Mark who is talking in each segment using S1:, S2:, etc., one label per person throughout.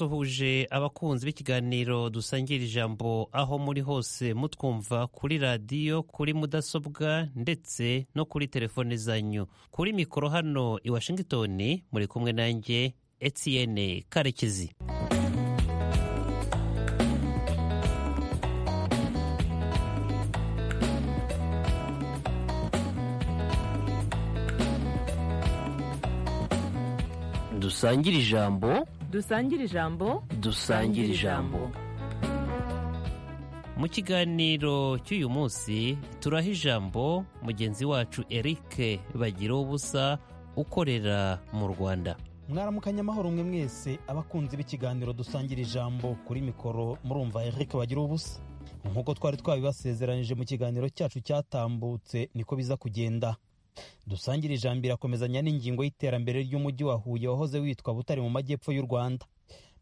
S1: abasuhuje abakunzi b'ikiganiro dusangira ijambo aho muri hose mutwumva kuri radiyo kuri mudasobwa ndetse no kuri telefone zanyu kuri mikoro hano i washington muri kumwe nanjye etienne karekezi dusangire ijambo
S2: dusangire ijambo
S1: dusangire ijambo mu kiganiro cy'uyu munsi turaha ijambo mugenzi wacu eric bagira ubusa ukorera mu rwanda
S3: mwaramukanya amahoro mwe mwese abakunzi b'ikiganiro dusangira ijambo kuri mikoro murumva eric bagira ubusa nk'uko twari twabibasezeranyije mu kiganiro cyacu cyatambutse niko biza kugenda dusangira ijambo irakomezanya n'ingingo y'iterambere ry'umujyi wa huye wahoze witwa butare mu majyepfo y'u rwanda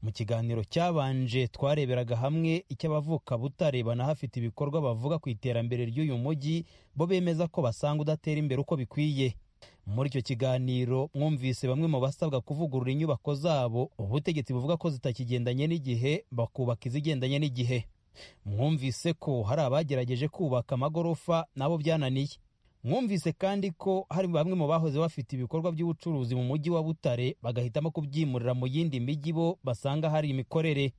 S3: mu kiganiro cyabanje twareberaga hamwe icy'abavuka butare banahafite ibikorwa bavuga ku iterambere ry'uyu mujyi bo bemeza ko basanga udatera imbere uko bikwiye muri icyo kiganiro mwumvise bamwe mu basabwa kuvugurura inyubako zabo ubutegetsi buvuga ko zitakigendanye n'igihe bakubaka izigendanye n'igihe mwumvise ko hari abagerageje kubaka amagorofa nabo byananiye mwumvise kandi ko hari bamwe mu bahoze bafite ibikorwa by'ubucuruzi mu mujyi wa butare bagahitamo kubyimurira mu yindi mijyi bo basanga hari imikorere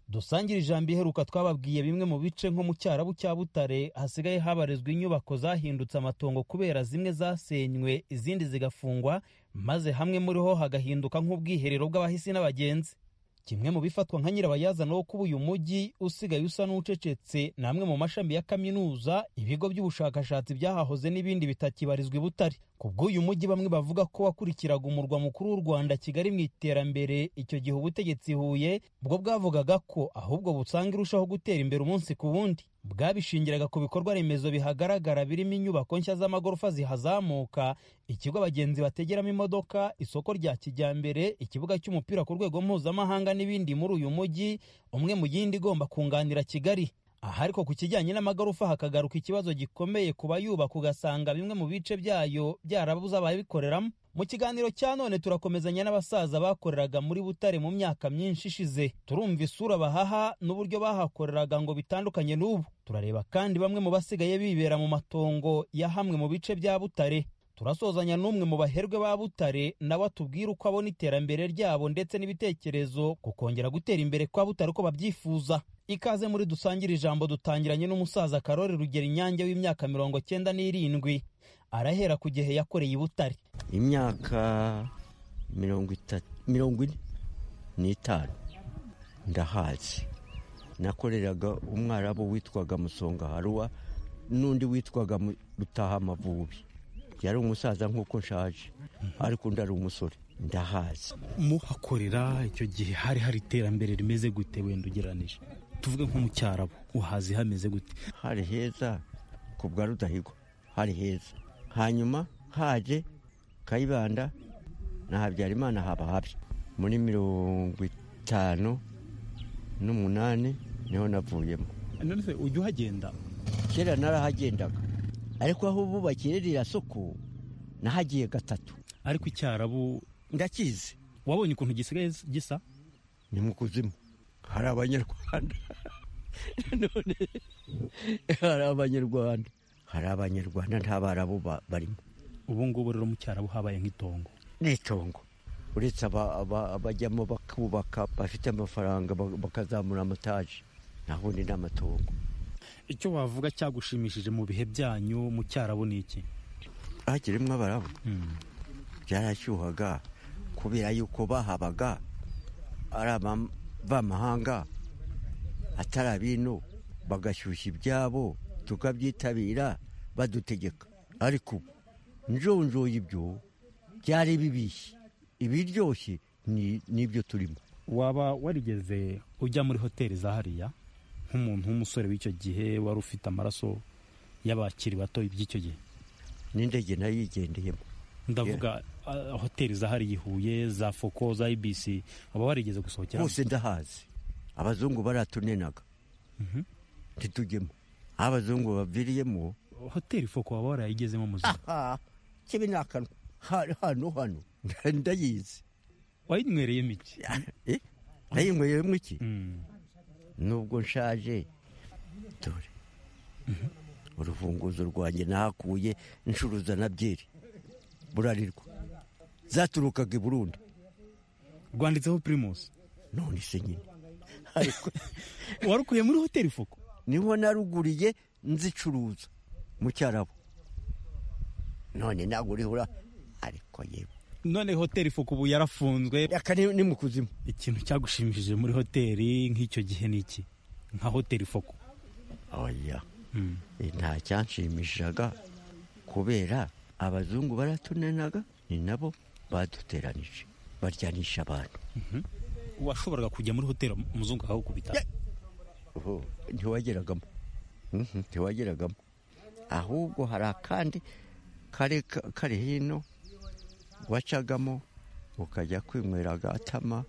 S3: dusangire ijambo iheruka twababwiye bimwe mu bice nko mu cyarabu cya butare hasigaye habarizwa inyubako zahindutse amatongo kubera zimwe zasenywe izindi zigafungwa maze hamwe muri ho hagahinduka nk'ubwiherero bw'abahisi n'abagenzi kimwe mu bifatwa nka nyirabayazana wo kuba uyu mujyi usigaye usa n'ucecetse ni amwe mu mashami ya kaminuza ibigo by'ubushakashatsi byahahoze n'ibindi bitakibarizwa i butare ku bw'uyu mujyi bamwe bavuga ko wakurikiraga umurwa mukuru w'u rwanda kigali mu iterambere icyo gihe ubutegetsi huye bwo bwavugaga ko ahubwo busanga irushaho gutera imbere umunsi ku wundi bwabishingiraga ku bikorwa remezo bihagaragara birimo inyubako nshya z'amagorofa zihazamuka ikigo abagenzi bategeramo imodoka isoko rya kijyambere ikibuga cy'umupira ku rwego mpuzamahanga n'ibindi muri uyu mujyi umwe mu yindi igomba kunganira kigali aha ariko ku kijyanye n'amagorofa hakagaruka ikibazo gikomeye ku bayubaka ugasanga bimwe mu bice byayo byarabuze ababikoreramo mu kiganiro cya none turakomezanya n'abasaza bakoreraga muri butare mu myaka myinshi ishize turumva isura bahaha n'uburyo bahakoreraga ngo bitandukanye n'ubu turareba kandi bamwe mu basigaye bibera mu matongo ya hamwe mu bice bya butare turasozanya n'umwe mu baherwe ba butare nawe atubwira uko abona iterambere ryabo ndetse n'ibitekerezo ku kongera gutera imbere kwa butare uko babyifuza ikaze muri dusangire ijambo dutangiranye n'umusaza karori rugera inyange w'imyaka mirongo cyenda n'irindwi arahera ku gihe yakoreye i butare
S4: imyaka mirongo ine n'itanu ndahazi nakoreraga umwarabu witwaga musonga haruwa n'undi witwaga rutaha amavubi yari umusaza nk'uko nshaje ariko undi ari umusore ndahazi
S3: muhakorera icyo gihe hari hari iterambere rimeze gute wenda ugereranije tuvuge nko mu cyarabu uhazi hameze gute
S4: hari heza ku bwa rudahigwa hari heza hanyuma haje kayibanda na habyarimana haba habi muri mirongo itanu n'umunani niho navuyemo
S3: ujya uhagenda
S4: kera narahagendaga ariko aho ubu bakirira soko nahagiye gatatu
S3: ariko icyarabu
S4: ndakizi
S3: wabonye ukuntu gisigaye gisa
S4: ni mu kuzimu hari abanyarwanda none hari abanyarwanda hari abanyarwanda nta barabo barimo
S3: ubu ngubu rero mu cyarabu habaye nk'itongo
S4: ni itongo uretse abajyamo bakubaka bafite amafaranga bakazamura amataje naho ni n'amatongo
S3: icyo wavuga cyagushimishije mu bihe byanyu mu cyarabu ni iki
S4: hakirimo abarabu byarashyuhaga kubera yuko bahabaga ari abamahanga atari abino bagashyushya ibyabo tukabyitabira badutegeka ariko njonjoye ibyo byari bibishye ibiryoshye n'ibyo turimo
S3: waba warigeze ujya muri hoteli za hariya nk'umuntu w'umusore w'icyo gihe wari ufite amaraso y'abakiri bato by'icyo gihe
S4: n'indege nayo yigendeyemo
S3: ndavuga hoteli zahari ihuye za foko za ibisi waba warigeze gusohokera
S4: hose ndahazi abazungu baratunenaga ntitujyemo aho abazungu baviriyemo
S3: hoteli foko waba warayigezemo muzima
S4: kibi ni akanwa hano hano ndayizi
S3: wayinywereyemo iki
S4: nayinyweyemo iki
S5: Mm.
S4: nubwo nshaje dore urufunguzo rwanjye nahakuye ncuruza na byeri burarirwa zaturukaga i burundi
S5: rwanditseho pirimusi
S4: none se nyine ariko
S5: warukuriye muri hoteli fuko
S4: niho naruguriye nzicuruza mu cyarabu none ntabwo urihura ariko yewe
S5: none hoteli fuko ubu yarafunzwe
S4: aka ni ni mu kuzimu
S5: ikintu cyagushimishije muri hoteli nk'icyo gihe ni iki nka hoteli fuko
S4: oya
S5: Mm.
S4: Eh, nta cyanshimishaga kubera abazungu baratunenaga ni nabo baduteranije baryanisha abantu
S5: washoboraga kujya muri hoteli umuzungu akagukubita
S4: Oho, ntiwageragamo Mhm, ntiwageragamo ahubwo hari akandi kare kari hino wacagamo ukajya kwinywera agatama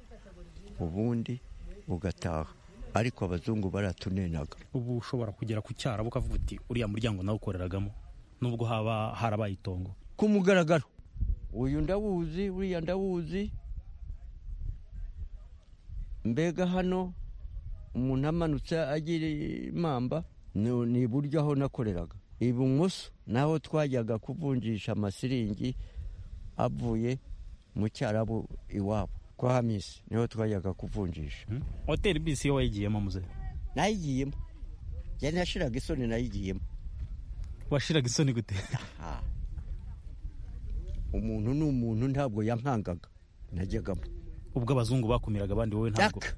S4: ubundi ugataha ariko abazungu baratunenaga
S5: ubu ushobora kugera ku cyarabo ukavuga uti uriya muryango nawe ukoreragamo nubwo haba harabaye itongo
S4: ku mugaragaro uyu ndawuzi uriya ndawuzi mbega hano umuntu amanutse agira impamba ni ni iburyo aho nakoreraga ibumoso naho twajyaga kuvunjisha amasiringi avuye mu cyarabu iwabo kwa hamisi niho twajyaga kuvunjisha
S5: hoteli bisi iyo wayigiyemo muze
S4: nayigiyemo njye ntashiraga isoni nayigiyemo
S5: washiraga isoni gute
S4: Ah. umuntu ni umuntu ntabwo yankangaga najyagamo
S5: ubwo abazungu bakumiraga abandi wowe ntabwo
S4: Jack.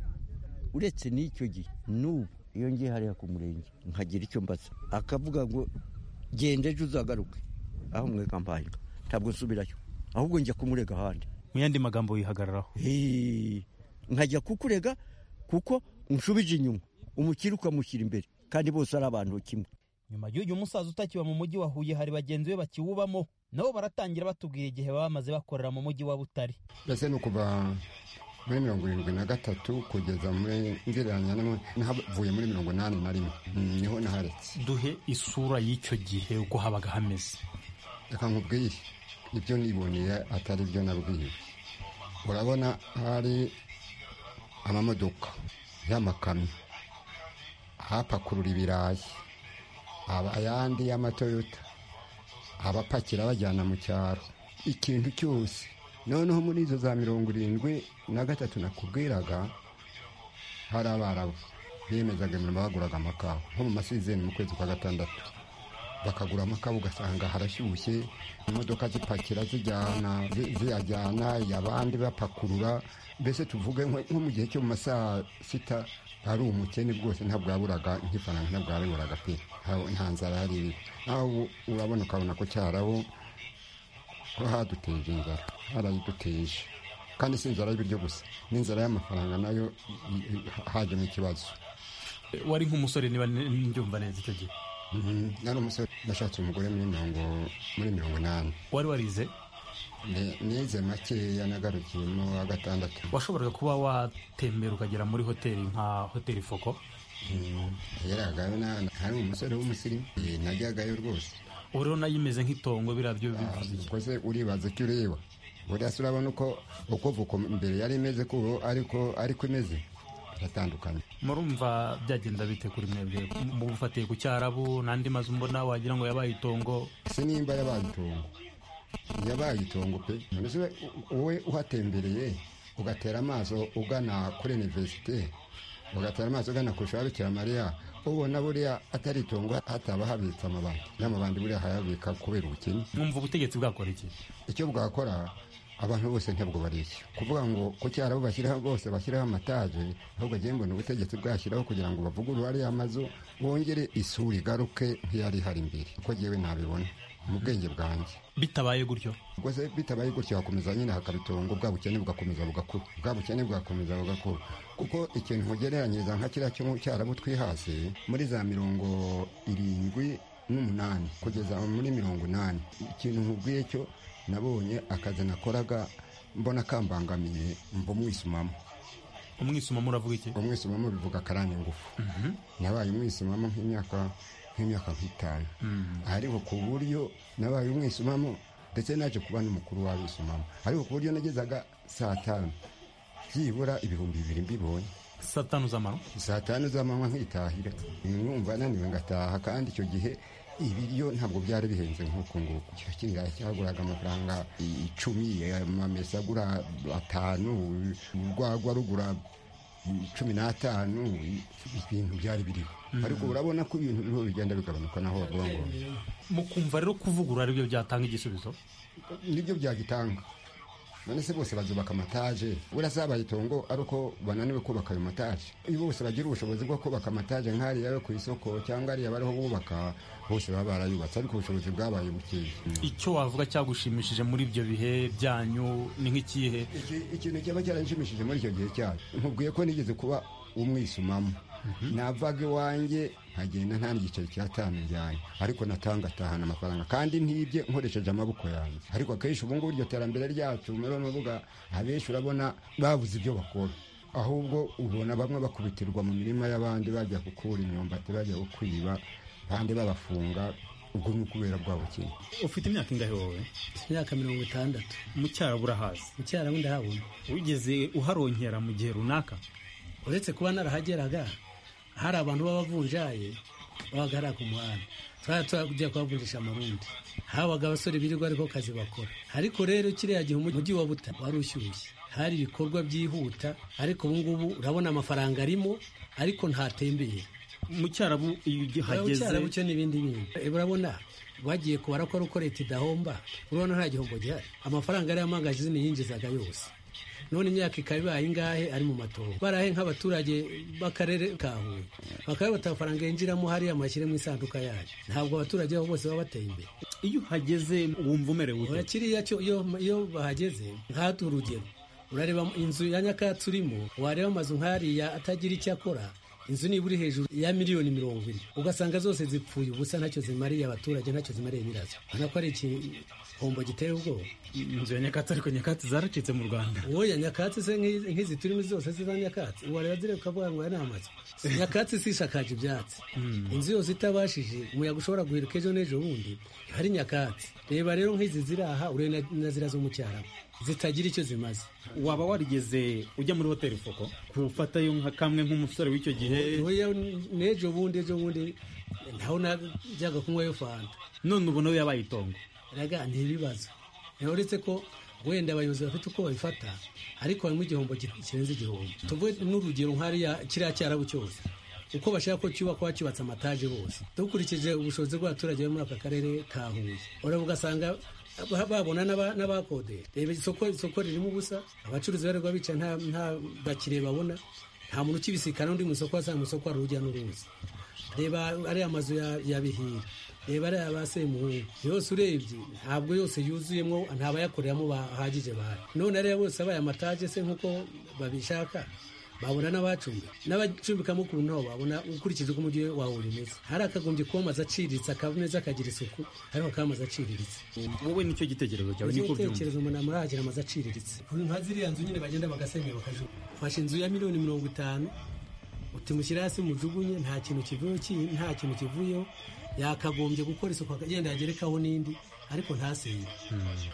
S4: uretse n'icyo gihe n'ubu iyo ngiye hariya ku murenge nkagira icyo mbaza akavuga ngo genda ejo uzagaruke aho mweka mbaye inka. ntabwo nsubirayo ahubwo njya kumurega ahandi
S5: mu yandi magambo wihagararaho
S4: Hii. nkajya kukurega kuko unshubije inyuma umukire ukamushyira imbere kandi bose ari abantu kimwe
S5: nyuma y'uyu musaza utakiba mu mujyi wa huye hari bagenzi be bakiwubamo nabo baratangira batubwira igihe baba bamaze bakorera mu mujyi wa butare
S6: mbese ni ukuva muri mirongo irindwi na gatatu kugeza muri ngereranya n'imwe- nahavuye muri mirongo inani na rimwe Mm, niho naharetse
S5: duhe isura y'icyo gihe uko habaga hameze
S6: reka nkubwire ibyo niboneye atari byo nabwiwe urabona hari amamodoka y'amakamyo ahapakurura ibirayi aba- ayandi y'amatoyota abapakira bajyana mu cyaro ikintu cyose noneho muri izo za mirongo irindwi na gatatu nakubwiraga hari abarabu biyemezaga imirimo baguraga amakawa nko mu masizeni mu kwezi kwa gatandatu bakagura amakawa ugasanga harashyushye imodoka zipakira zijyana zi- ziyajyana abandi bapakurura mbese tuvuge nko nko mu gihe cyo mu masaa sita ari umukene bwose ntabwo yaburaga nk'ifaranga ntabwo yaburaga pe nta- nta nzara yari iriho nawe urabona ukabona ko cyarabo ko haduteje inzara harayiduteje kandi si inzara y'ibiryo gusa n'inzara y'amafaranga nayo i- i- hajemo ikibazo
S7: wari nk'umusore niba njyumva neza icyo gihe
S6: Mhm. nari umusore nashatse umugore muri mirongo muri mirongo inani
S7: wari warize
S6: Ni- nize makeya nagarukiyemo wa gatandatu
S7: washoboraga kuba watembera ukagera muri hoteli nka hoteli foko
S6: Mhm. yageragayo na- hari umusore w'umusirimu Eh, najyagayo rwose
S7: ubu rero nayo imeze nk'itongo biriya byo bivuze iki
S6: ubwo se uribaza icyo ureba buriya se urabona uko uko vuko mbere yari imeze ko ubu ariko ariko imeze iratandukanye
S7: murumva byagenda bite kuri mwebwe mubufatiye ku cyarabu n'andi mazu mbona wagira ngo yabaye itongo
S6: se nimba yabaye itongo yabaye itongo pe mbese we- wowe uhatembereye ugatera amaso ugana kuri iniverisite ugatera amaso ugana ku ishuri bikira mariya ubona buriya atari itongo hataba habitse amabandi n'amabandi buriya hayabika kubera ubukene
S7: mwumva ubutegetsi bwakora iki
S6: icyo bwakora abantu bose ntabwo bareshya kuvuga ngo ku cyaro bashyiraho bose bashyiraho amataje ahubwo agiye mbona ubutegetsi bwashyiraho kugira ngo bavugurure ariya mazu bongere isura igaruke nk'iyari ihari mbere uko ngewe nabibona mu bwenge bwanjye
S7: bitabaye gutyo
S6: ubwo se bitabaye gutyo hakomeza nyine hakabitongo bwa bukene bugakomeza bugakura bwa bukene bugakomeza bugakura kuko ikintu ugereranyiriza nka kiriya cyo mu cyarabu twihase muri za mirongo irindwi n'umunani kugeza muri mirongo inani ikintu nkubwiye cyo nabonye akazi nakoraga mbona kambangamiye mba umwisumamo
S7: umwisumamo uravuga iki
S6: umwisumamo bivuga akarani ngufu nabaye umwisumamo nk'imyaka nk'imyaka nk'itanu ariko ku buryo nabaye umwisumamo ndetse naje kuba n'umukuru w'abisumamo ariko ku buryo nagezaga saa tanu byibura ibihumbi bibiri mbibonye
S7: saa tanu z'amano
S6: saa tanu z'amanywa nkitahira numva naniwe ngataha kandi icyo gihe ibiryo ntabwo byari bihenze nk'uko nguko icyo kinga cyaguraga amafaranga icumi amamesa agura atanu urwagwa rugura cumi n'atanu ibintu byari biriho ariko urabona ko ibintu biriho bigenda bigabanuka naho bagomba
S7: mukumva rero kuvugurura aribyo byatanga igisubizo
S6: nibyo byagitanga none se bose bazubaka amataje buriya zabaye itongo ari uko bananiwe kubaka ayo mataje iyo bose bagira ubushobozi bwo kubaka amataje nk'ariya yo ku isoko cyangwa ariya bariho bubaka bose baba barayubatse ariko ubushobozi bwabaye bukeya
S7: icyo wavuga cyagushimishije muri ibyo bihe byanyu ni nk'ikihe
S6: Iki- ikintu cyaba cyaranshimishije muri icyo gihe cyacu nkubwiye ko nigeze kuba umwisumamo navaga iwanjye nkagenda nta n'igiceri cya tanu njyanye ariko natanga atahana amafaranga kandi ntibye nkoresheje amaboko yanjye ariko akenshi ubu ngubu iryo terambere ryacu muri bavuga abenshi urabona babuze ibyo bakora ahubwo ubona bamwe bakubitirwa mu mirima y'abandi bajya gukura imyumbati bajya kwiba abandi babafunga ubwo ni ukubera bwabukene
S3: ufite imyaka ingahe wowe
S8: imyaka mirongo itandatu
S3: mu cyarabu urahazi
S8: mu cyarabu ndahabona
S3: wigeze uharonkera mu gihe runaka
S8: uretse kuba narahageraga hari abantu b'abavunjaye babaga hariya ku muhanda twari tujya kuhavunjisha amarundi habaga abasore birirwa ariko kazi bakora ariko rero kiriya gihe umujyi wa buta wari ushyushye hari ibikorwa byihuta ariko ubu ngubu urabona amafaranga arimo ariko ntatembeye
S3: mu cyarabu iyo
S8: hageze
S3: ugihageze
S8: cyo n'ibindi bintu Eh, urabona bagiye kubara ko ari uko leta idahomba urabona nta gihombo gihari amafaranga ariyo amangajizini yinjizaga yose none imyaka ikaba ibaye ingahe ari mu matongo barahe nk'abaturage b'akarere ka huye bakaba bata amafaranga yinjiramo hariya amashyire mu isanduka yayo ntabwo abaturage babo bose baba bateye imbere
S3: iyo uhageze wumva umerewe ute
S8: kiriya cyo iyo iyo bahageze nk'ahatu urugero urareba inzu ya nyakatsi urimo wareba amazu nk'ariya atagira icyo akora inzu niba uri hejuru ya miliyoni mirongo ine ugasanga zose zipfuye ubusa ntacyo zimariye abaturage ntacyo zimariye nyirazo urabona ko ari igihombo giteye ubwoba
S3: inzu ya nyakatsi ariko nyakatsi zaracitse mu rwanda
S8: oya nyakatsi se nk'i- nk'izi turimo zose ziza nyakatsi wareba zireba ukavuga ngo aya ni amazu nyakatsi sishakaje ibyatsi inzu yose itabashije umuyaga ushobora guhirika ejo n'ejo bundi hari nyakatsi reba rero nk'izi ziri aha urebe na- na ziriya zo mu cyarabu zitagira icyo zimaze
S3: waba warigeze ujya muri hoteli foko kufatayo nka kamwe nk'umusore w'icyo gihe
S8: oya n'ejo bundi ejo bundi ntaho najyaga kunywayo fanta
S3: none ubona we yabaye itongo
S8: raga ni ibibazo rero uretse ko wenda abayobozi bafite uko babifata ariko harimo igihombo ki- kirenze igihombo tuvuge n'urugero nk'ariya kiriya cyarabu cyose uko bashaka ko cyubakwa cyubatse amataje bose dukurikije ubushobozi bw'abaturage bo muri aka karere ka huye urabona ugasanga ba- babona n'aba- n'abakodesha reba isoko isoko ririmo ubusa abacuruzi barirwa bica nta nta bakiriya babona nta muntu ukibisikana n'undi mu isoko wasanga mu isoko hari urujya n'uruza reba ariya mazu ya, ya bihira reba ariya ba semuhungu yose urebye ntabwo yose yuzuyemo ntabayakoreramo bahagije bahari none ariya bose abaye amataje se nk'uko babishaka babona n'abacumbi n'abacumbikamo ukuntu nabo babona ukurikije uko umujyi wawe umeze hari akagombye kuba amazu aciriritse akaba meza akagira isuku ariko akaba amazu aciriritse
S3: wowe nicyo gitekerezo cyawe niko byumva
S8: igitekerezo umuntu amuragira amazu aciriritse nka ziriya nzu nyine bagenda bagasenyera bakajugunya fashe inzu ya miliyoni mirongo itanu utimushyira hasi mujugunye nta kintu kivuyeho ki- nta kintu kivuyeho yakagombye gukora isuku akagenda yagerekaho n'indi ariko ntasenye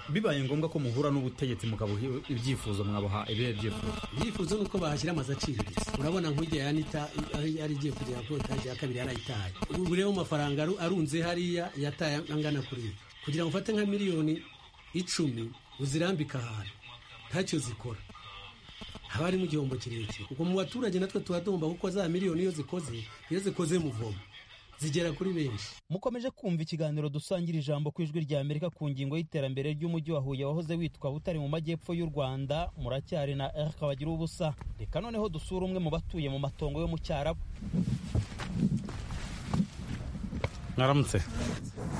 S3: bibaye ngombwa ko muhura n'ubutegetsi mukabuha ibyifuzo mwabuha ibihe byifuzo
S8: ibyifuzo ni uko bahashyira amazu aciriritse urabona nk'ujya ya nita ari- yari igiye kugera ku etaje ya kabiri yarayitaye ubu rero amafaranga aru- arunze hariya yataye angana kuri ibi kugira ngo ufate nka miliyoni icumi uzirambike ahantu ntacyo zikora haba harimo igihombo kirekire ubwo mu baturage natwe tuba tugomba kuko za miliyoni iyo zikoze iyo zikoze muvomo zigera kuri benshi
S5: mukomeje kumva ikiganiro dusangira ijambo ku ijwi rya amerika ku ngingo y'iterambere ry'umujyi wa huye wahoze witwa butare mu majyepfo y'u rwanda muracyari na erika bagira ubusa reka noneho dusura umwe mu batuye mu matongo yo mu cyarabu
S3: mwaramutse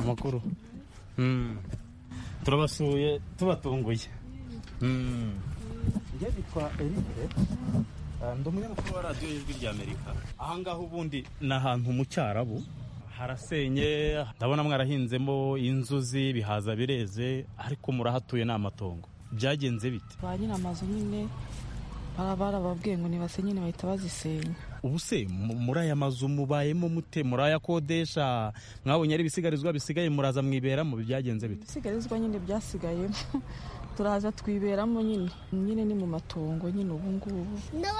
S3: amakuru Mm. turabasuye tubatunguye njye bitwa erike ndi umunyamakuru wa radiyo y'ijwi rya amerika ahangaha ubundi ni ahantu mu cyarabu harasenye ndabona mwarahinzemo inzuzi ibihaza bireze ariko murahatuye ni amatongo byagenze bite
S9: ba nyiri amazu nyine bara barababwiye ngo nibasenye nyine bahita bazisenya
S3: ubu se mu- muri aya mazu mubayemo mute murayakodesha mwabonye ari ibisigarizwa bisigaye muraza mwiberamo byagenze bite
S9: ibisigarizwa nyine byasigayemo turaza twiberamo nyine nyine ni mu matongo nyine ubu ngubu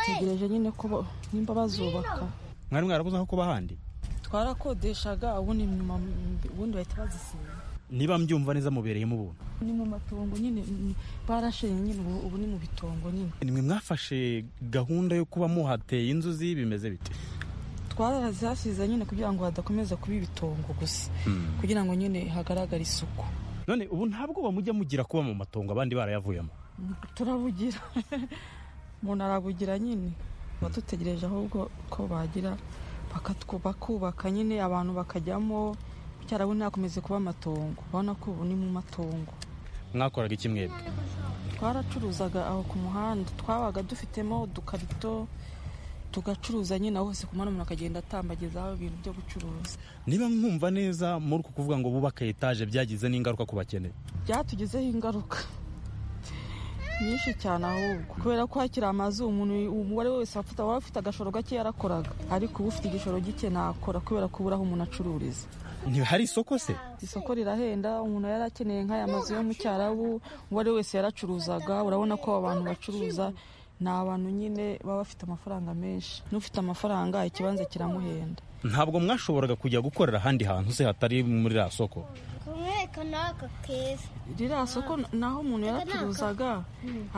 S9: tegereje nyine ko ba- nimba bazubaka
S3: mwari mwarabuze aho kuba ahandi
S9: twarakodeshaga ubundi nyuma ubundi bahita bazisinya
S3: niba mbyumva neza mubereyemo ubuntu
S9: ni mu matongo nyine ni- barashenye nyine ubu ubu ni mu bitongo nyine
S3: nimwe mwafashe gahunda yo kuba muhateye inzuzi bimeze bite
S9: twarazihasize nyine kugira ngo hadakomeza kuba ibitongo gusa kugira ngo nyine hagaragare isuku
S3: none ubu ntabwo mujya mugira kuba mu matongo abandi barayavuyemo
S9: turabugira umuntu arabugira nyine tuba dutegereje ahubwo ko bagira bakatwu- bakubaka nyine abantu bakajyamo cyarabu ntakomeze kuba amatongo urabona ko ubu ni mu matongo
S3: mwakoraga iki mwebwe
S9: twaracuruzaga aho ku muhanda twabaga dufitemo udukarito tugacuruza nyine aho hose ku muhanda umuntu akagenda atambagezaho ibintu byo gucuruza
S3: niba mwumva neza muri uku kuvuga ngo bubaka etaje byagize n'ingaruka ku bakeneye
S9: byatugizeho ingaruka nyinshi cyane ahubwo kubera ko hakiri amazu umuntu umubare wese afite waba afite agashoro gake yarakoraga ariko uba ufite igishoro gike ntakora kubera kubura aho umuntu acururiza
S3: ntihari isoko se
S9: isoko rirahenda umuntu yari akeneye nk'aya mazu yo mu cyarabu uwari wese yaracuruzaga urabona ko abo bantu bacuruza ni abantu nyine baba bafite amafaranga menshi n'ufite amafaranga ikibanza kiramuhenda
S3: ntabwo mwashoboraga kujya gukorera ahandi hantu se hatari muri iriya soko
S10: kumweka n'aka keza
S9: ririya soko naho umuntu yaracuruzaga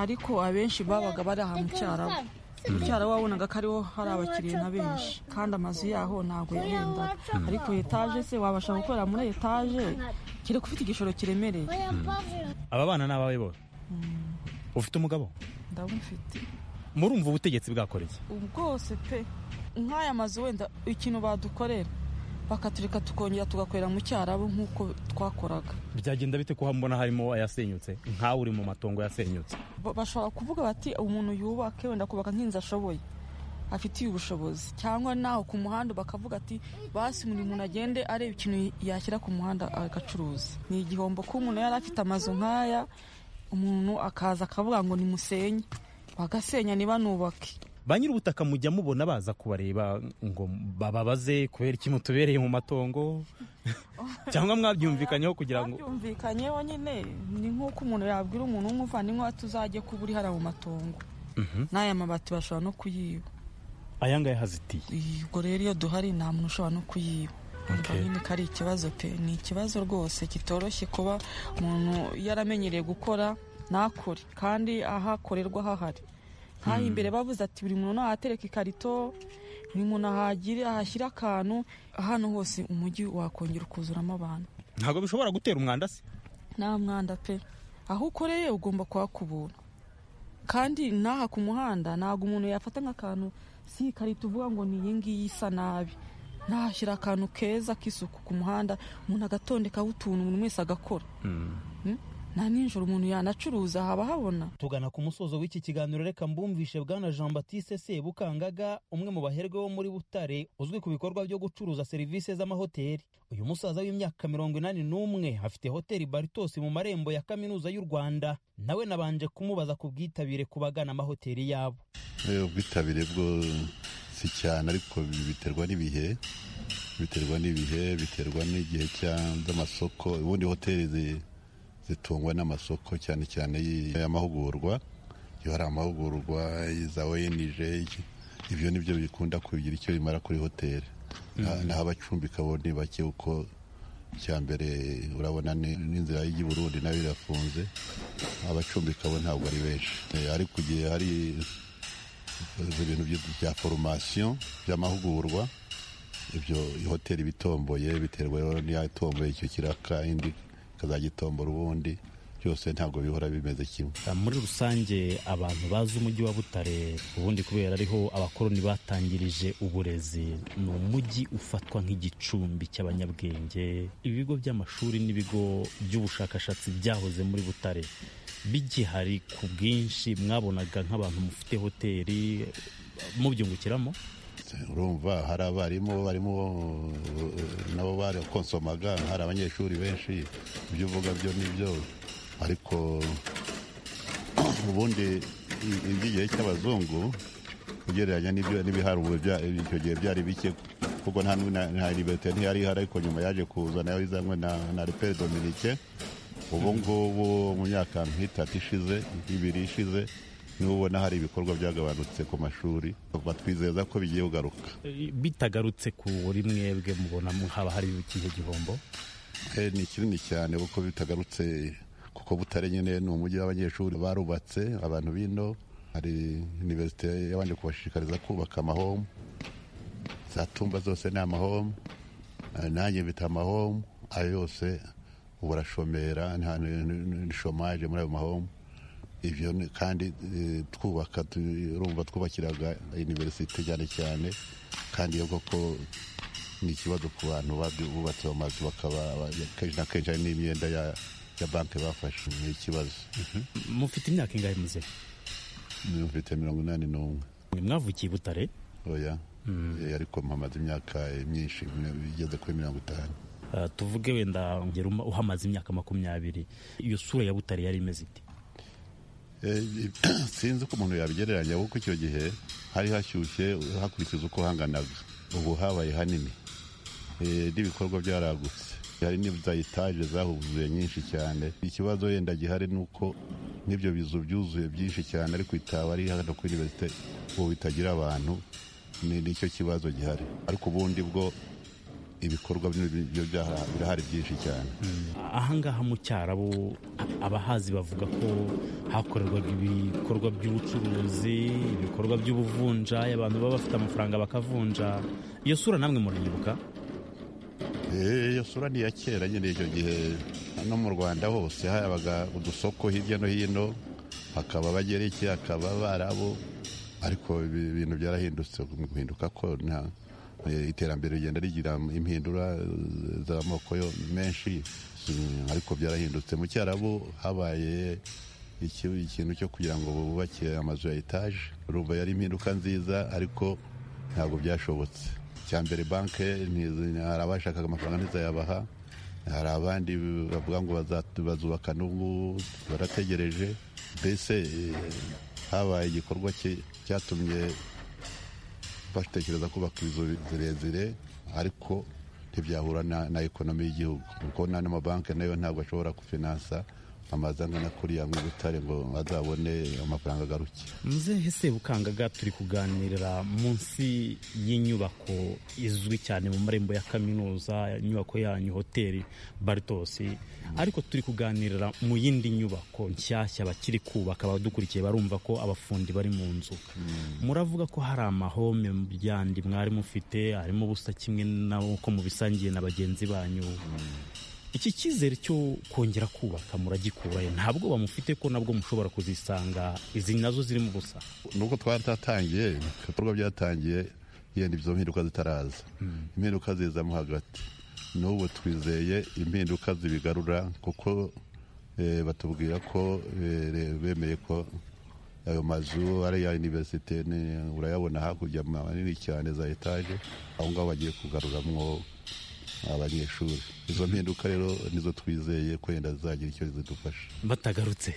S9: ariko abenshi babaga bari aha mu cyarabu mu cyarabu wabonaga ko ariho hari abakiriya nka benshi kandi amazu yaho ntabwo yahendaga ariko etaje se wabasha gukorera muri etaje kiri kufite igishoro kiremereye
S3: aba bana ni abawe bose ufite umugabo
S9: ndabufite
S3: murumva ubutegetsi bwakora iki
S9: bwose pe nk'aya mazu wenda ikintu badukorera bakatureka tukongera tugakorera mu cyarabu nk'uko twakoraga
S3: byagenda bite ko mbona harimo ayasenyutse nkawe uri mu matongo yasenyutse
S9: Ba- bashobora kuvuga bati umuntu yubake wenda kubaka nk'inzu ashoboye afitiye ubushobozi cyangwa naho ku muhanda bakavuga ati basi buri muntu agende areba ikintu yashyira ku muhanda agacuruza ni igihombo ko umuntu yari afite amazu nk'aya umuntu akaza akavuga ngo nimusenye bagasenya ntibanubake
S3: ba nyir'ubutaka mujya mubona baza kubareba ngo bababaze kubera iki mutubereye mu matongo cyangwa mwabyumvikanyeho kugira ngo
S9: babyumvikanyeho nyine ni nk'uko umuntu yabwira umuntu w'umuvandimwe ati uzajye kuba uri hariya mu matongo n'aya mabati bashobora no kuyiba
S3: aya ngaya hazitiye
S9: ubwo rero iyo duhari nta muntu ushobora no kuyiba Urumva
S3: Okay.
S9: nyine ko ari ikibazo pe ni ikibazo rwose kitoroshye kuba umuntu yaramenyereye gukora ntakore kandi ahakorerwa hahari nk'aha imbere bavuze ati buri muntu nahatereka ikarito buri muntu ahagire ahashyire akantu hano hose umujyi wakongera ukuzuramo abantu
S3: ntabwo bishobora gutera umwanda se
S9: nta mwanda pe aho ukoreye ugomba kuhakubura kandi n'aha ku muhanda ntabwo umuntu yafata nk'akantu si ikarita uvuga ngo ni iyi ngiyi isa nabi nahashyira akantu keza k'isuku ku muhanda umuntu agatondekaho utuntu umuntu wese agakora Mm? nta nijoro umuntu yanacuruza haba habona
S5: tugana ku musozo w'iki kiganiro reka mbumvishe bwana jean batiste sebukangaga umwe mu baherwe bo muri butare uzwi ku bikorwa byo gucuruza serivisi z'amahoteli uyu musaza w'imyaka mirongo inani n'umwe afite hoteli baritos mu marembo ya kaminuza y'u rwanda nawe nabanje kumubaza ku bwitabire ku bagana amahoteli yabo
S11: Eh, ubwitabire bwo si cyane ariko bi- biterwa n'ibihe biterwa n'ibihe biterwa n'igihe cya- z'amasoko ubundi hoteli zi- zitungwa n'amasoko cyane cyane y- y'amahugurwa iyo hari amahugurwa za onj iki- ibyo nibyo bikunda kugira icyo bimara kuri hoteli Na- naho abacumbika bo ni bake kuko icya mbere urabona ni- n'inzira y'ijya i burundi nayo irafunze abacumbika bo ntabwo ari benshi Eh, ariko igihe hari ibintu byo- bya foromasiyo by'amahugurwa ibyo hoteli bitomboye biterwa rero n'iyatomboye icyo kiraka indi ikazajya itombora ubundi byose ntabwo bihora bimeze kimwe
S3: muri rusange abantu bazi umujyi wa butare ubundi kubera ariho abakoloni batangirije uburezi ni umujyi ufatwa nk'igicumbi cy'abanyabwenge ibigo by'amashuri n'ibigo by'ubushakashatsi byahoze muri butare bigihari ku bwinshi mwabonaga nk'abantu mufite hoteli mubyungukiramo
S11: urumva hari abarimu barimo nabo barakonsomaga hari abanyeshuri benshi ibyo uvuga byo nibyo ariko ubundi i- iby'igihe cy'abazungu ugereranya n'ibyo n'ibihari ubu bya- icyo gihe byari bike kuko nta na na liberite ntiyari ihari ariko nyuma yaje kuzana yazanywe na na repere dominike
S6: ubu ngubu mu myaka nk'itatu ishize nk'ibiri ishize niho ubona hari ibikorwa byagabanutse ku mashuri batwizeza ko bigiye kugaruka
S3: bitagarutse kuri mwebwe mubona haba hari ikihe gihombo
S6: Eh, ni kinini cyane kuko bitagarutse kuko butare nyine ni umujyi w'abanyeshuri barubatse abantu bino hari iniverisite yabanje kubashishikariza kubaka amahomu za tumba zose ni amahomu Eh, nanjye mfite amahomu ayo yose ubu arashomera nta ni- ni- ni shomaje muri ayo mahomu ibyo ni- kandi eh, twubaka tu- urumva twubakiraga iniverisite cyane cyane kandi iyo koko ni ikibazo ku bantu babyu- bubatse amazu bakaba ba- kenshi na kenshi hari n'imyenda ya ya banki bafashe ni ikibazo
S3: mufite imyaka ingahe muze
S6: mfite mirongo inani n'umwe
S3: mwavukiye i butare
S6: oya Eh, ariko mpamaze imyaka eh, myinshi igeze kuri mirongo itanu
S3: Ah, tuvuge wenda ngera uma- uhamaze imyaka makumyabiri iyo sura ya butare yari imeze ite
S6: Eh, sinzi ko umuntu yabigereranya kuko icyo gihe hari hashyushye hakurikiza uko hanganaga ubu habaye hanini Eh, n'ibikorwa byaragutse hari n'iza etaje zahuzuye nyinshi cyane ikibazo wenda gihari ni uko n'ibyo bizu byuzuye byinshi cyane ariko itaba ari hano kuri iniverisite ubu bitagira abantu ni nicyo kibazo gihari ariko ubundi bwo ibikorwa byo byaha- birahari byinshi cyane
S3: ahangaha mu cyarabu a- abahazi bavuga ko hakorerwaga ibikorwa by'ubucuruzi ibikorwa by'ubuvunja abantu baba bafite amafaranga bakavunja iyo sura namwe murayibuka
S6: Eh, iyo sura ni iya kera nyine icyo gihe no mu rwanda hose habaga udusoko hirya no hino hakaba abagereki hakaba abarabu ariko ibi bintu byarahindutse mu guhinduka ko nta- eh, iterambere rigenda rigira impindura eh, z'amoko yo menshi Mm, ariko byarahindutse mu cyarabu habaye iki- ikintu cyo kugira ngo bubake amazu ya etaje urumva yari impinduka nziza ariko ntabwo byashobotse icya mbere banke ntizi- hari abashakaga amafaranga ntizayabaha hari abandi bavuga ngo bazat- bazubaka n'ubu barategereje mbese eh, habaye igikorwa cye- cyatumye batekereza kubaka inzu zirezire ariko ntibyahura na, na ekonomi y'igihugu kuko n'ano mabanki nayo ntabwo ashobora kufinansa amazu angana kuriya mu butare ngo azabone amafaranga agaruke
S3: muzehe sebukangaga turi kuganirira munsi y'inyubako izwi cyane mu marembo ya kaminuza inyubako yanyu hoteli baritosi ariko turi kuganirira mu yindi nyubako nshyashya bakiri kubaka abadukurikiye barumva ko abafundi bari mu nzu muravuga ko hari amahome byandi mwari mufite harimo ubusa kimwe n'uko mubisangiye na bagenzi banyu iki cyizere cyo kongera kubaka muragikurayo ntabwo bamufite ko nabwo mushobora kuzisanga izi nazo zirimo ubusa
S6: nubwo twari twatangiye ibikorwa byatangiye yenda izo mpinduka zitaraza impinduka zizamo hagati n'ubu twizeye impinduka zibigarura kuko eh, batubwira ko eh, re- bemeye ko ayo mazu ariya iniverisite ni- urayabona hakurya manini cyane za etaje aho ngaho bagiye kugaruramwo abanyeshuri izo mpinduka rero nizo twizeye ko yenda zizagira icyo zidufasha
S3: batagarutse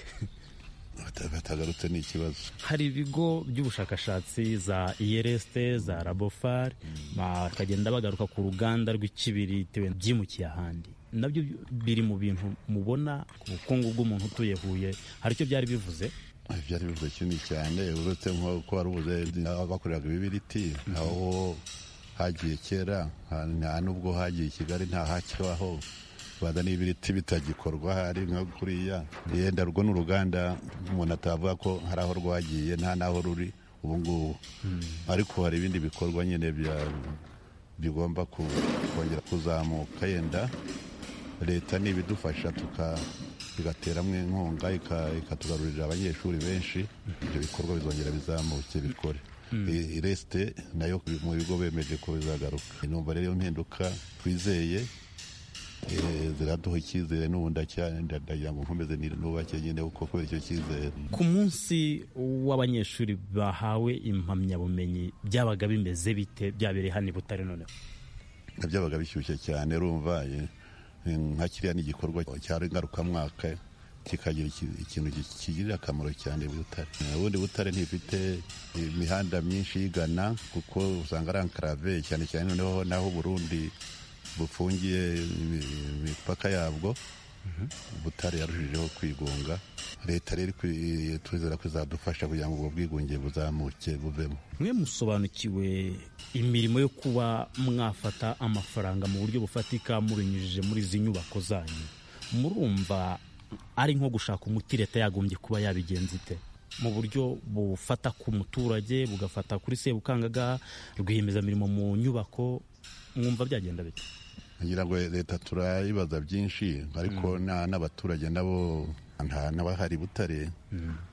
S6: Bata- batagarutse ni ikibazo
S3: hari ibigo by'ubushakashatsi za iyeresite za rabofari bakagenda bagaruka ku ruganda rw'ikibiriti wenda byimukiye ahandi nabyo biri mu bintu mubona ku bukungu bw'umuntu utuye huye hari icyo byari bivuze
S6: byari bivuze kinini cyane uretse nko ko warubuze bakoreraga ibibiriti aho hagiye kera ha- nta nubwo hagiye i kigali nta hakibaho baza n'ibiriti bitagikorwa hari nka kuriya yenda rwo n'uruganda umuntu atavuga ko hari aho rwagiye nta n'aho ruri ubu ngubu ariko hari ibindi bikorwa nyine bya- bigomba ku- kongera kuzamuka yenda leta nibidufasha tuka bigateramo inkunga ika- ikatugarurira abanyeshuri benshi ibyo bikorwa bizongera bizamuke bikore
S12: Mm.
S6: I- iresite nayo mu bigo bemeje ko bizagaruka numva rero iyo mpinduka twizeye eh, ziraduha icyizere n'ubundi acya- ndagira ngo nkomeze ni- nubake nyine kuko kubera icyo cyizere
S3: ku munsi w'abanyeshuri bahawe impamyabumenyi byabaga bimeze bite byabereye hano i butare noneho
S6: byabaga bishyushye cyane urumva eh, nka kiriya ni igikorwa cyari ngarukamwaka kikagira iki- ikintu gi- kigirira akamaro cyane butare Eh, ubundi butare ntifite imihanda myinshi igana kuko usanga ari ankarave cyane cyane noneho naho uburundi bufungiye imi- imipaka yabwo butare yarushijeho kwigunga leta rero ikwi- turizera ko izadufasha kugira ngo ubwo bwigunge buzamuke buvemo
S3: mwe musobanukiwe imirimo yo kuba mwafata amafaranga mu buryo bufatika mubinyujije muri izi nyubako zanyu murumva ari nko gushaka umuti leta yagombye kuba yabigenza ite mu buryo bufata ku muturage bugafata kuri sebukangagaha rwiyemezamirimo mu nyubako mwumva byagenda bite
S6: ngira ngo leta turayibaza byinshi ariko na- n'abaturage nabo nta n'abahari butare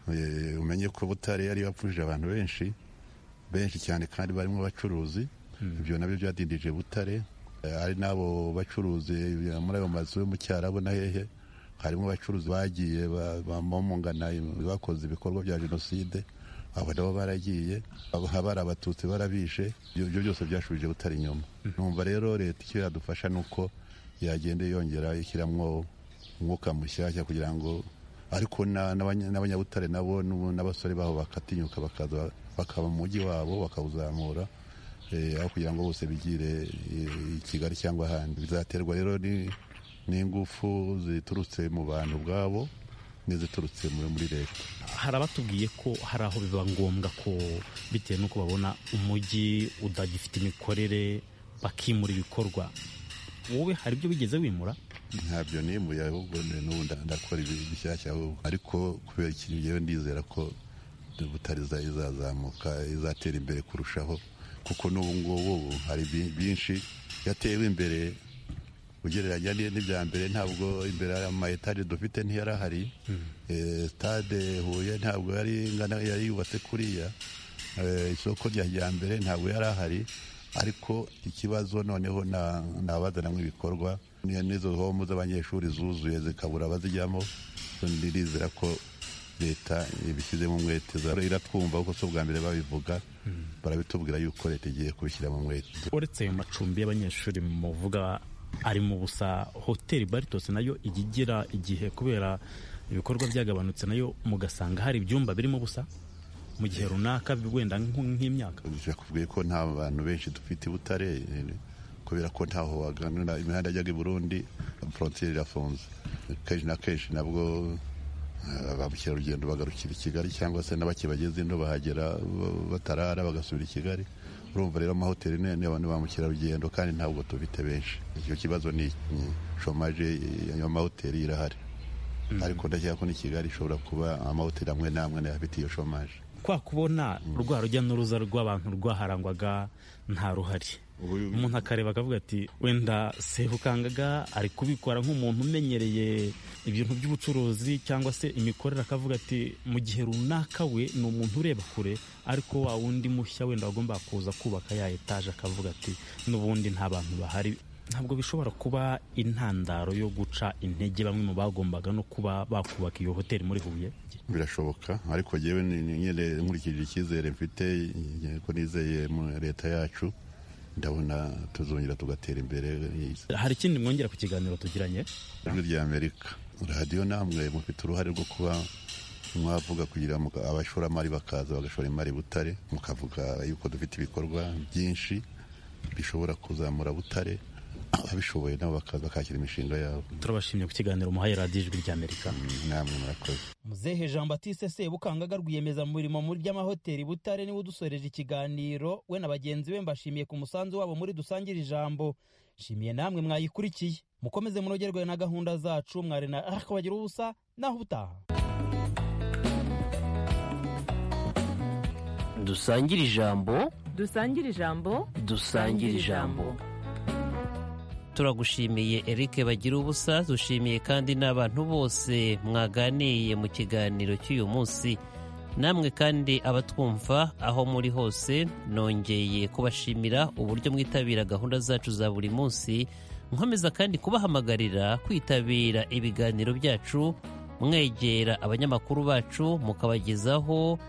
S6: Eh, umenye ko butare yari yapfuje abantu benshi benshi cyane kandi barimo abacuruzi ibyo nabyo byadindije butare Eh, ari n'abo bacuruzi eh, muri ayo mazu yo mu cyarabu na hehe harimo abacuruzi bagiye ba- bamumungana bakoze ibikorwa bya jenoside abo nabo baragiye aba- bari abatutsi barabishe ibyo ibyo byose byashubije butare inyuma numva rero leta icyo yadufasha ni uko yagenda yongera ishyiramo umwuka mushyashya kugira ngo ariko na- n'abanya- n'abanyabutare nabo n'ubu n'abasore babo bakatinyuka bakaza bakaba mu mujyi wabo bakawuzamura eh, aho kugira ngo bose bigire eh, i kigali cyangwa ahandi bizaterwa rero ni- n'ingufu ziturutse mu bantu ubwabo n'iziturutse muri muri leta
S3: hari abatubwiye ko hari aho biba ngombwa ko bitewe n'uko babona umujyi udagifite imikorere bakimura ibikorwa wowe hari ibyo bigeze wimura
S6: ntabyo nimuye ahubwo ni- n'ubu nda- ndakora ibi- bishyashya ahubwo ariko kubera ikintu njyewe ndizera ko butari iza- izazamuka izatera imbere kurushaho kuko n'ubu ngubu ubu hari bi- byinshi yatewe imbere ugereranya ni- n'ibya mbere ntabwo imbere hari ama etaje dufite ntiyari ahari Eh, stade huye ntabwo yari ingana yari yubatse kuriya Eh, isoko rya kijyambere ntabwo yari ahari ariko ikibazo noneho na- ni abazanamo ibikorwa Ni- n'izo homu z'abanyeshuri zuzuye zikabura abazijyamo ndirizera ko leta ibishyizemo umwete za- iratwumva kuko si ubwa mbere babivuga barabitubwira yuko leta igiye kubishyiramo umwete
S3: uretse ayo macumbi y'abanyeshuri muvuga arimo ubusa hoteli baritos nayo ijya igira igihe kubera ibikorwa byagabanutse nayo mugasanga hari ibyumba birimo ubusa mu gihe runaka wenda nk- nk'imyaka
S6: nakubwiye ko nta bantu benshi dufite i butare eh, kubera ko ntaho waganira imihanda yajyaga i burundi frontiere irafunze kenshi na kenshi nabwo eh, ba mukerarugendo bagarukira i kigali cyangwa se n'abake bageze ino bahagera ba- batarara bagasubira i kigali urumva rero amahoteli ni ni abantu ba mukerarugendo kandi ntabwo tubite benshi icyo kibazo ni ni shomaje eh, y'amahoteli irahari ariko ndakeka ko ni kigali ishobora kuba amahoteli amwe n'amwe nayo afite iyo shomaje
S3: kwa kubona rwa rujya n'uruza rw'abantu rwaharangwaga nta ruhari umuntu akareba akavuga ati wenda sebukangaga ari kubikora nk'umuntu umenyereye ibintu by'ubucuruzi cyangwa se imikorere akavuga ati mu gihe runaka we ni umuntu ureba kure ariko wa wundi mushya wenda wagomba kuza kubaka ya etaje akavuga ati n'ubundi nta bantu bahari ntabwo bishobora kuba intandaro yo guca intege bamwe mu bagombaga no kuba bakubaka iyo hoteli muri huye
S6: birashoboka ariko njyewe ni- ni- nyine nkurikije icyizere mfite eh, ko nizeye mu leta yacu ndabona tuzongera tugatera imbere
S3: hari ikindi mwongera ku kiganiro tugiranye
S6: ijwi rya amerika radiyo namwe mufite uruhare rwo kuba mwavuga kugira ngo abashoramari bakaza bagashora imari i butare mukavuga yuko dufite ibikorwa byinshi bishobora kuzamura butare ababishoboye nabo bakaza bakakira imishinga yabo
S3: turabashimye ku kiganiro muhaye radiyo ijwi rya amerika
S6: namwe murakoze
S13: muzehe jean batiste sebukangaga rwiyemeza mu mirimo muri by'amahoteli butare niwe udusoreje ikiganiro we na bagenzi be mbashimiye ku musanzu wabo muri dusangire ijambo nshimiye namwe mwayikurikiye mukomeze munogerwe na gahunda zacu mwari na ariko bagira ubusa naho ubutaha
S1: dusangire ijambo
S2: dusangire ijambo
S1: dusangire ijambo turagushimiye Eric bagira ubusa dushimiye kandi n'abantu bose mwaganiye mu kiganiro cy'uyu munsi namwe kandi abatwumva aho muri hose nongeye kubashimira uburyo mwitabira gahunda zacu za buri munsi nkomeza kandi kubahamagarira kwitabira ibiganiro byacu mwegera abanyamakuru bacu mukabagezaho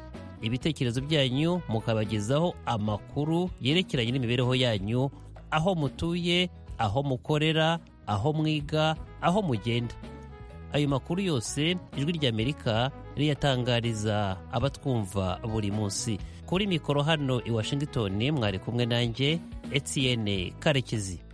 S1: ibitekerezo byanyu mukabagezaho amakuru yerekeranye n'imibereho yanyu aho mutuye aho mukorera aho mwiga aho mugenda ayo makuru yose ijwi ry'amerika riyatangariza abatwumva buri munsi kuri mikoro hano i washington mwari kumwe nanjye etiyene karekezi